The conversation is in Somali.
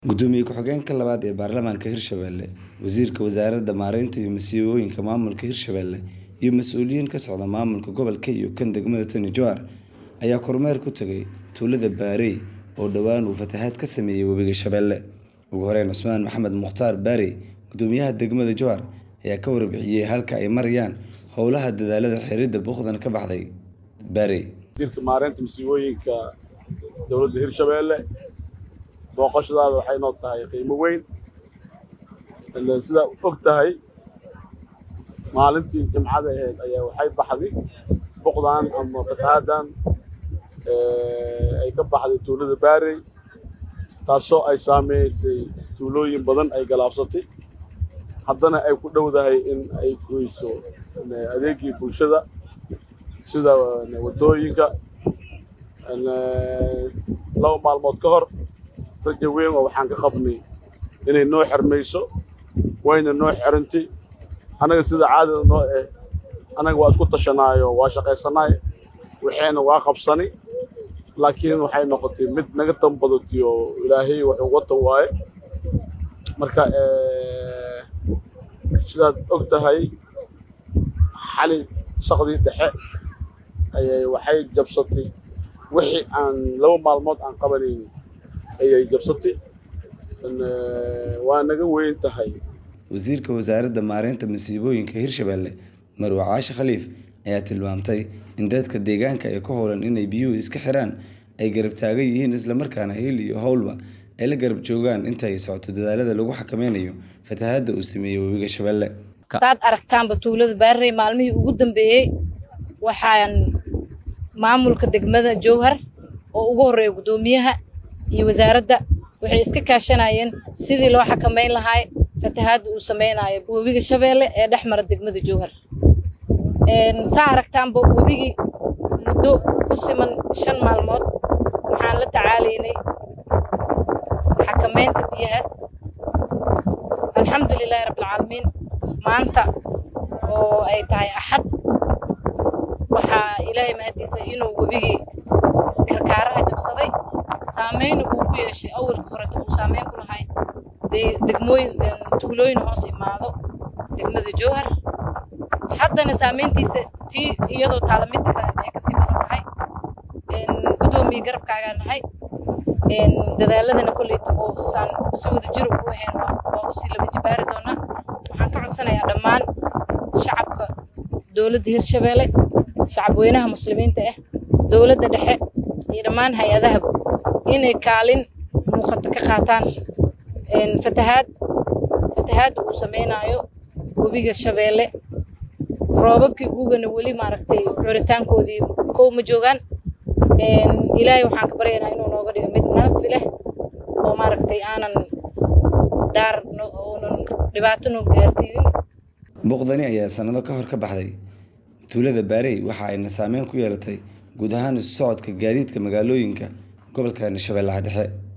Gudoomiye ku-xigeenka labaad ee baarlamaanka Hirshabelle, Wasiirka Wasaaradda Maareynta iyo Masiibooyinka Maamulka Hirshabelle, iyo mas'uuliyiin ka socda maamulka gobolka iyo kan degmada Tana Jowhar ayaa kormeer ku tagay tuulada Baarey oo dhowaan uu fatahaad ka sameeyay Webiga Shabeelle. Ugu horeyn, Cusmaan Maxamed Mukhtaar Baarey, Gudoomiyaha degmada Jowhar, ayaa ka warbixiyay halka ay marayaan howlaha dadaallada xiridda buuqdan ka baxday Baarey. wasiirka maareynta masiibooyinka dowladda hirshabeelle booqashadaada waxay noo tahay qiimo weyn Ileen sidaa og tahay maalintii jimcada ahayd ayaa waxay baxday buqdan ama fatahaaddan ay ka baxday tuulada baarey taasoo ay saameysay tuulooyin badan ay galaabsatay haddana ay ku dhowdahay in ay goyso adeegii bulshada sida waddooyinka laba maalmood ka hor rajo weyn oo waxaan ka qabnay inay noo xirmayso wayna noo xirintay annaga sida caadada noo eh annaga waa isku tashanaayo waa shaqaysanaay waxayna waa qabsani laakiin waxay noqotay mid naga tambadatiyo ilaahay wuxuu watan waaye marka sidaad og tahay xali shaqdii dhexe ayay waxay jabsatay wixii aan laba maalmood aan qabanaynin ayay jabsatay waa naga weyn tahay Wasiirka Wasaaradda Maareynta Masiibooyinka Hirshabelle, Marwo Caashe Khaliif, ayaa tilmaamtay in dadka deegaanka ee ku howlan inay biyuhu iska xiraan ay garab taagan yihiin isla markaana il iyo howlba ay la garab joogaan inta ay socoto dadaallada lagu xakameynayo fatahaadda uu sameeyay Webiga Shabeelle. hadaad aragtaanba tuulada baarey maalmihii ugu dambeeyey waxaan maamulka degmada jowhar oo ugu horreeya guddoomiyaha iyo wasaaradda waxay iska kaashanayeen sidii loo xakameyn lahaa fatahaadda uu sameynayo webiga shabeelle ee dhex mara degmada jowhar saa aragtaanba webigii muddo ku siman shan maalmood waxaan la tacaalaynay xakameynta biyahaas alxamdulilaahi rabbilcaalamiin maanta oo ay tahay axad waxaa ilaahay mahadiisa inuu webigii karkaaraha jabsaday saameyna uu ku yeeshay awalka horeta uu saameyn ku lahay dee degmooyin tuulooyin hoos imaado degmada jowhar haddana saameyntiisa tii iyadoo taala midda kale ay kasii badan tahay guddoomiye garabkaagaa nahay dadaaladana kolleyta oo saan si wada jir ugu ahayn waa usii laba jibaari doonaa waxaan ka codsanayaa dhammaan shacabka dowladda hirshabeelle shacab weynaha muslimiinta ah dowladda dhexe iyo dhammaan hay-adahaba inay kaalin muuqato ka qaataan fatahaad fatahaadda uu sameynaayo webiga shabeelle roobabkii gugana weli maaragtay curitaankoodii kow ma joogaan ilaahay waxaan ka baryaynaa inuu nooga dhigo mid naafi leh oo maaragtay aanan daar oonan dhibaato noo gaarsiinin Buuqdani ayaa sanado ka hor ka baxday tuulada Baarey waxa ayna saameyn ku yeelatay guud ahaan isu socodka gaadiidka magaalooyinka gobolka Shabeellaha Dhexe.